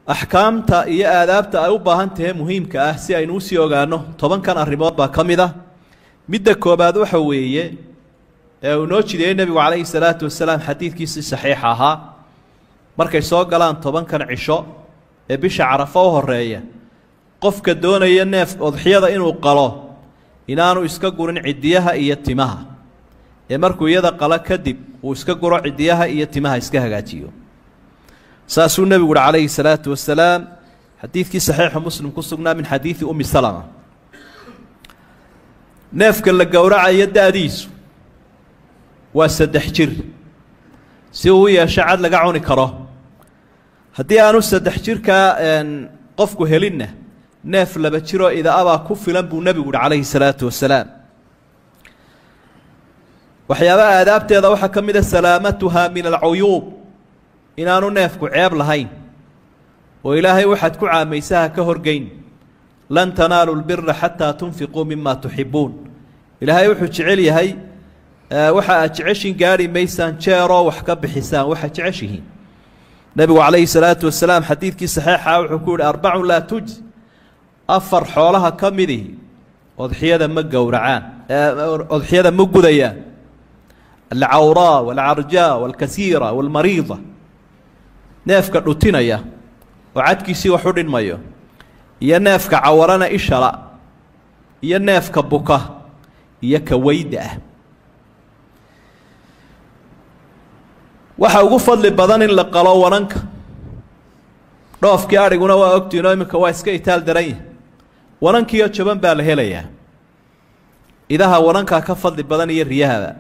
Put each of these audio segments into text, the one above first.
axkaamta iyo aadaabta ay u baahan tahay muhiimka ah si aynu usii ogaano tobankan arrimood baa ka mid ah midda koobaad waxa weeye ee uu noo jideeyey nebigu calayhi salaatu wasalaam xadiidkiisii saxiixa ahaa markay soo galaan tobankan cisho ee bisha carafo u horeeya qofka doonaya neef odxiyada inuu qalo inaanu iska gurin ciddiyaha iyo timaha ee markuu iyada qalo kadib uu iska guro ciddiyaha iyo timaha iska hagaajiyo saasuu nebigu uhi calayhi salaatu wasalaam xadiidkii saxiixa muslim ku sugnaa min xadiidi ummi salama neefka la gowracayo da-diisu waa saddex jir si uu u yeesho cad laga cuni karo haddii aanu saddex jirkaa qofku helinna neef laba jiroo ida-abaa ku filan buu nebigu uhi calayhi salaatu wasalaam waxyaabaha aadaabteeda waxaa ka mid a salaamatuha min alcuyuub inaanu neefku ceeb lahayn oo ilaahay waxaad ku caamaysaha ka horgeyn lan tanaalu lbira xataa tunfiquu mima tuxibuun ilaahay wuxuu jecel yahay waxa aad jeceshiin gaari maysaan jeeroo wax ka bixisaan waxaad jeceshihiin nebigu calayhi salaatu wasalaam xadiidkii saxiixa wuxuu ku yihi arbacun laa tujzi afar xoolaha ka midihi odxiyada ma gowracaan odxiyada ma gudayaan alcawraa walcarjaa walkasiira walmariida neefka dhutinaya oo cadkiisii wax u dhinmayo iyo neefka cawarana ishala iyo neefka buka iyo ka weyda ah waxa ugu fadli badan in la qalo wananka dhoofkii adhiguna waa ogtiinoo iminka waa iska itaal daran yahay wanankiioo jaban baa la helayaa idaha wanankaa ka fadli badan iyo riyahaba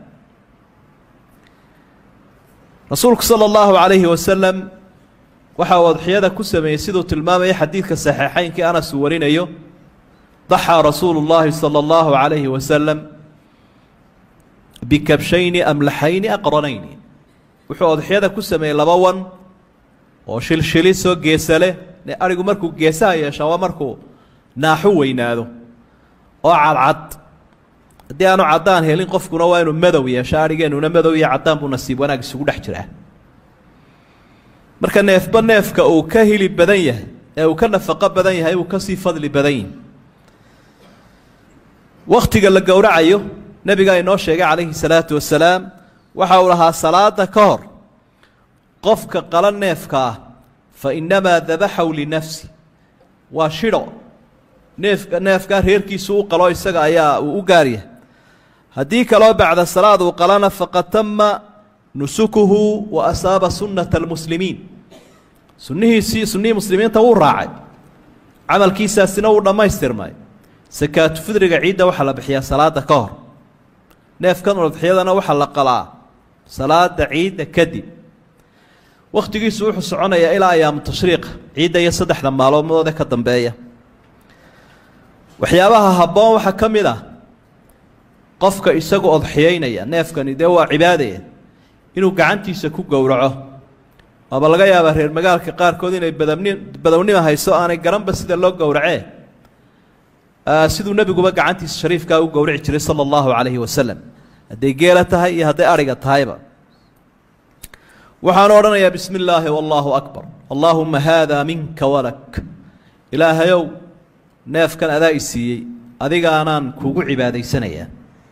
rasuulku sala allahu calayhi wasalam waxa uu adxiyada ku sameeyey siduu tilmaamaya xadiidka saxiixaynkii anas uu warinayo daxaa rasuulu llaahi sala allahu calayhi wasalam bikabshayni amlaxayni aqranayni wuxuu odxiyada ku sameeyey laba wan oo shilshili soo geesa leh adhigu markuu geesaha yeeshaa waa markuu naaxu weynaado oo cadcad haddii aanu caddaan helin qofkuna waa inuu madow yeesho adhigeennuna madow iyo caddaan buu nasiib wanaag isugu dhex jiraa marka neefba neefka uu ka hili badan yahay ee uu ka nafaqo badan yahay uu kasii fadli badan yahay wakhtiga la gowracayo nebigaa inoo sheegay calayhi salaatu wasalaam waxa uu lahaa salaada ka hor qofka qala neefka ah fa innamaa dabaxaw linafsi waa shidho neefka neefkaa reerkiisu u qalo isaga ayaa uu u gaaryahay haddii kaloo bacda salaad uu qalana faqad tama nusukuhu wa asaaba sunnata almuslimiin sunnihiisii sunnihii muslimiinta wuu raacay camalkiisaasina wuu dhammaystirmay sakaatu fidriga ciidda waxaa la bixiyaa salaada ka hor neefkan udxiyadana waxaa la qalaa salaada ciidda kadib wakhtigiisu wuxuu soconayaa ilaa ayaamu tashriiqa ciidda iyo saddexda maalmoodee ka dambeeya waxyaabaha habboon waxaa ka mid ah qofka isagu odxiyeynaya neefkani dee waa cibaadaya inuu gacantiisa ku gowraco waaba laga yaabaa reer magaalka qaarkood inay badabni badownima hayso aanay garanba sida loo gowracee siduu nebiguba gacantiisa shariifkaa u gowrici jiray sala allahu calayhi wasalam hadday geela tahay iyo hadday adhiga tahayba waxaanu odhanayaa bismi illaahi wallaahu akbar allaahuma haadaa minka walak ilaahayow neefkan adaa i siiyey adigaanaan kugu cibaadaysanayaa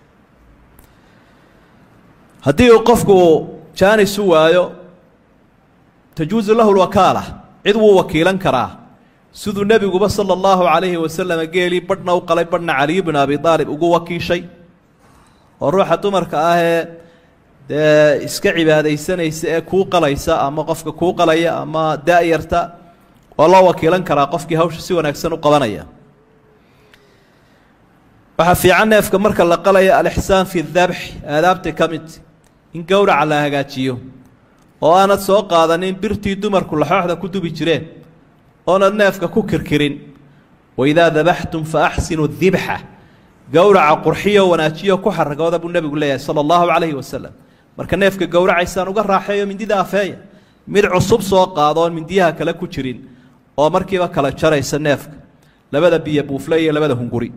haddii uu qofku jaanis u waayo tajuusu lahu lwakaala cid wuu wakiilan karaa siduu nebiguba sala allahu calayhi wasalam geelii badhna u qalay badhna caliyu binu abi aalib ugu wakiishay oo ruuxa dumarka ah ee dee iska cibaadaysanaysa ee kuu qalaysa ama qofka kuu qalaya ama da-yarta waa loo wakiilan karaa qofkii hawsha si wanaagsan u qabanaya waxaa fiican neefka marka la qalaya alixsaan fi dabxi aadaabta ka mid in gowraca la hagaajiyo oo aanad soo qaadanin birtii dumarku laxooxda ku dubi jireen oonad neefka ku kirkirin waidaa dabaxtum fa axsinu dibxa gowraca qurxiyo wanaajiyo ku xaragooda buu nebigu leeyahay sala allahu calayhi wasalam marka neefka gowracaysaan uga raaxeeyo mindida afeeya mid cusub soo qaado oon mindiyaha kale ku jirin oo markiiba kala jaraysa neefka labada biyo buufle iyo labada hunguri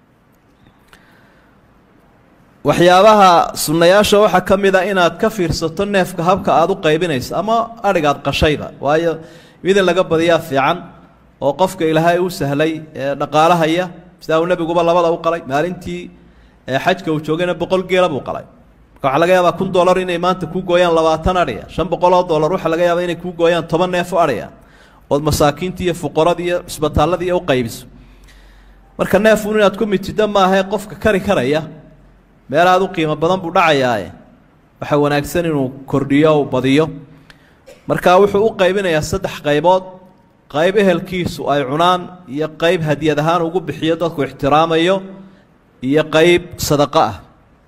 waxyaabaha sunnayaasha waxaa ka mid a inaad ka fiirsato neefka habka aada u qaybinayso ama adhig aad qashayba waayo mid in laga badiyaa fiican oo qofka ilaahay u sahlay ee dhaqaalahaya sidaa uu nebiguba labada u qalay maalintii xajka uu joogayna boqol geela buu qalay marka waxaa laga yaabaa kun dollar inay maanta kuu gooyaan labaatan adhiya shan boqol oo dollar waxaa laga yaabaa inay kuu gooyaan toban neef o adhiya ood masaakiintii iyo fuqaradii iyo cisbitaalladii iyo u qaybiso marka neefun inaad ku mitiddo maahae qofka kari karaya meel aad u qiimo badan buu dhacayaae waxaa wanaagsan inuu kordhiyo u badiyo marka wuxuu u qaybinayaa saddex qaybood qayb ehelkiisu ay cunaan iyo qayb hadiyad ahaan ugu bixiyo dadku ixtiraamayo iyo qayb sadaqo ah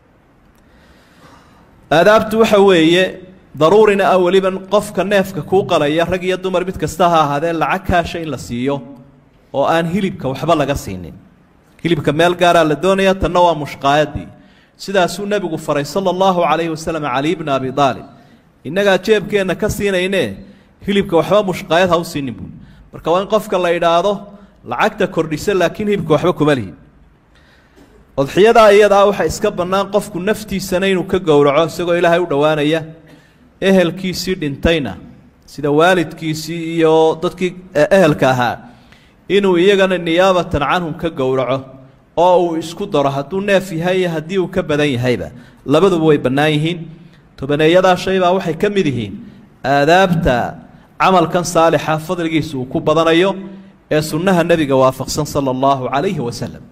aadaabtu waxa weeye daruurina ah weliba qofka neefka kuu qalaya rag iyo dumar mid kasta ha ahaadee lacag kaasha in la siiyo oo aan hilibka waxba laga siinin hilibka meel gaaraa la doonaya tanna waa mushqaayadii sidaasuu nebigu faray sala allahu calayhi wasalam cali bna abi aalib innagaa jeebkeenna ka siinayne hilibka waxba mushqaayad ha u siinin buui marka waa in qofka la idhaahdo lacagta kordhisa laakiin hilibka waxba kuma lihin odxiyadaa iyadaa waxaa iska bannaan qofku naftiisana inuu ka gowraco isagoo ilaahay u dhowaanaya ehelkiisii dhintayna sida waalidkiisii iyo dadkii ehelka ahaa inuu iyagana niyaabatan canhum ka gowraco oo uu isku daro hadduu neef yahay iyo haddii uu ka badan yahayba labaduba way bannaan yihiin tobaneeyadaa shaybaa waxay ka mid yihiin aadaabta camalkan saalixa fadligiisa uu ku badanayo ee sunnaha nebiga waafaqsan sala allahu calayhi wasalam